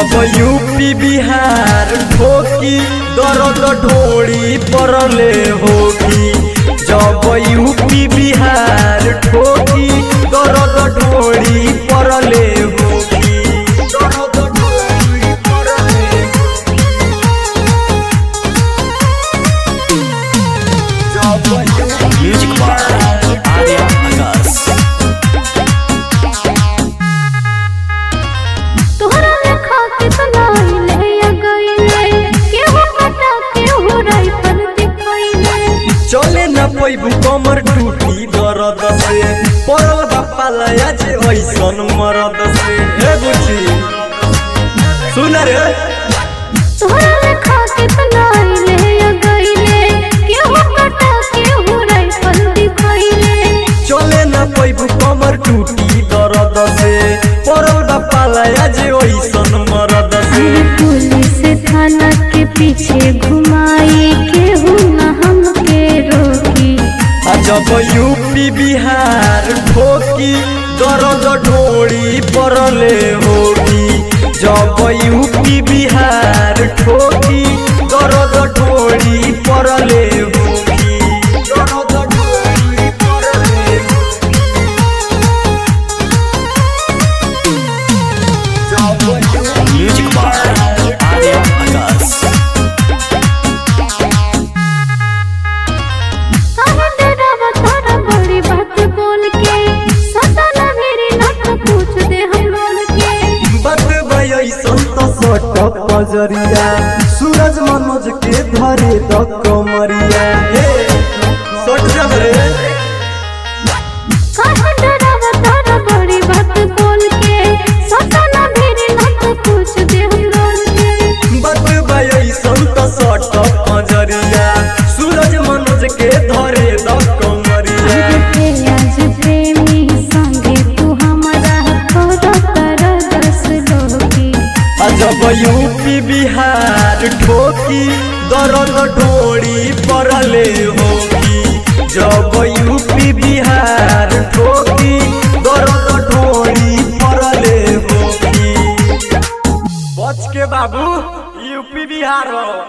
जब यूपी बिहार ठोकी दर्द ढोड़ी परले होगी जब यूपी बिहार ठोकी दर्द ढोड़ी परले होगी दर्द ढोड़ी परले जब म्यूजिक बाय आर्या आकाश तोहरा लेखा कितना अइले या गइले केहू कटा केहू राइफल दिखइले चले न पैबू कमर टूटी दर्द से पड़ल बापा लया जे ऐसन मरद से हे बुची सुन रे तोहरा लेखा कितना अइले या गइले केहू कटा केहू राइफल दिखइले चले न पैबू कमर टूटी दर्द से पड़ल बापा लया जे ऐसन मरद से अरे पुलिस थाना के पीछे घुमाई केहू न हमके रोकी आ जब यूपी बिहार ठोकी दर्द ढोड़ी परले होगी जब यूपी बिहार ठोकी दर्द ढोड़ी परले होगी दर्द ढोड़ी परले जब म्यूजिक बाय आर्या आकाश काहे डरावा तारा बड़ी बात बोल के सदा न मेरी नाक पूछ दे हम लोल के बत ऐसन तो सट पजरिया सूरज मनोज के धरे द कमरिया हे सट जब रे काहे डरावा तारा बड़ी बात बोल के सदा न मेरी नाक पूछ दे हम लोल के बत ऐसन तो सट पजरिया सूरज मनोज के धरे द कमरिया अरे आज प्रेमी संगे तू हमारा थोड़ा कर दस लोगी जब यूपी बिहार ठोकी दर्द ढोड़ी परले होगी जब यूपी बिहार ठोकी दर्द ढोड़ी परले होगी बच के बाबू यूपी बिहार हो